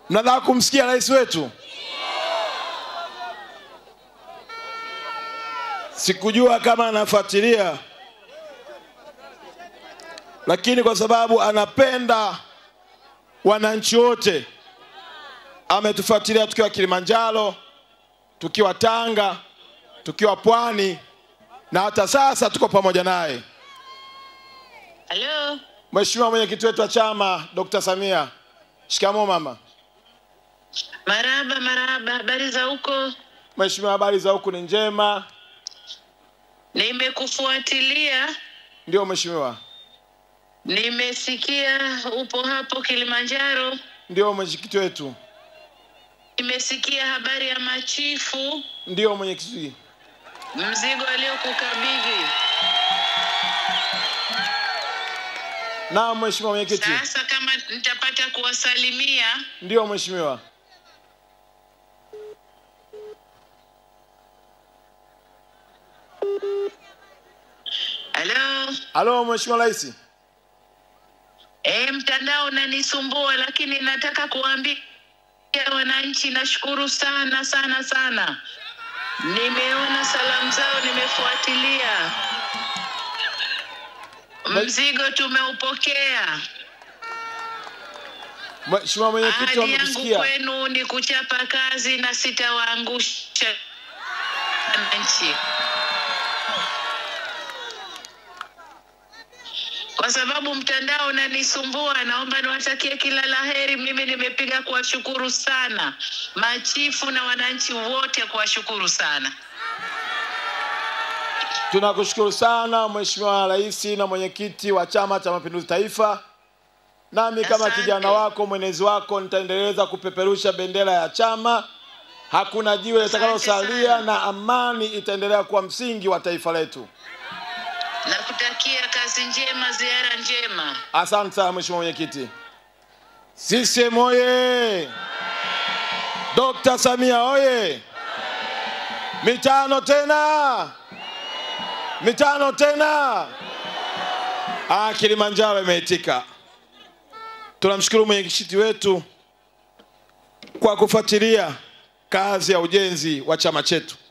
mnataka kumsikia rais wetu sikujua kama anafuatilia lakini kwa sababu anapenda wananchi wote ametufuatilia tukiwa kilimanjaro tukiwa tanga tukiwa pwani na hata sasa tuko pamoja naye Halo, mheshimiwa mwenyekiti wetu wa chama dr samia shikamoo mama maraba maraba, habari za huko? mheshimiwa habari za huku ni njema Nimekufuatilia, ndio mheshimiwa nimesikia upo hapo Kilimanjaro, ndio mwenyekiti wetu nimesikia habari ya machifu, ndio mwenyekiti mzigo aliokukabidhi. naam mheshimiwa mwenyekiti Sasa kama nitapata kuwasalimia, ndio mheshimiwa halo. halo mheshimiwa rais E, mtandao unanisumbua, lakini nataka kuwaambia wananchi, nashukuru sana sana sana. Nimeona salamu zao, nimefuatilia. Mzigo tumeupokea. mheshimiwa mwenyekiti Ahadi yangu wamekusikia kwenu ni kuchapa kazi na sitawaangusha wananchi, kwa sababu mtandao unanisumbua. Naomba niwatakie kila laheri. Mimi nimepiga kuwashukuru sana machifu na wananchi wote, kuwashukuru sana. tunakushukuru sana mheshimiwa rais na mwenyekiti wa chama cha mapinduzi taifa nami kama Asante. kijana wako mwenezi wako nitaendeleza kupeperusha bendera ya chama hakuna jiwe litakalosalia sana. na amani itaendelea kuwa msingi wa taifa letu Nakutakia kazi njema, ziara njema. asante sana mheshimiwa mwenyekiti CCM oye Dr. Samia oye mitano tena mitano tena ah, Kilimanjaro imeitika tunamshukuru mwenyekiti wetu kwa kufuatilia kazi ya ujenzi wa chama chetu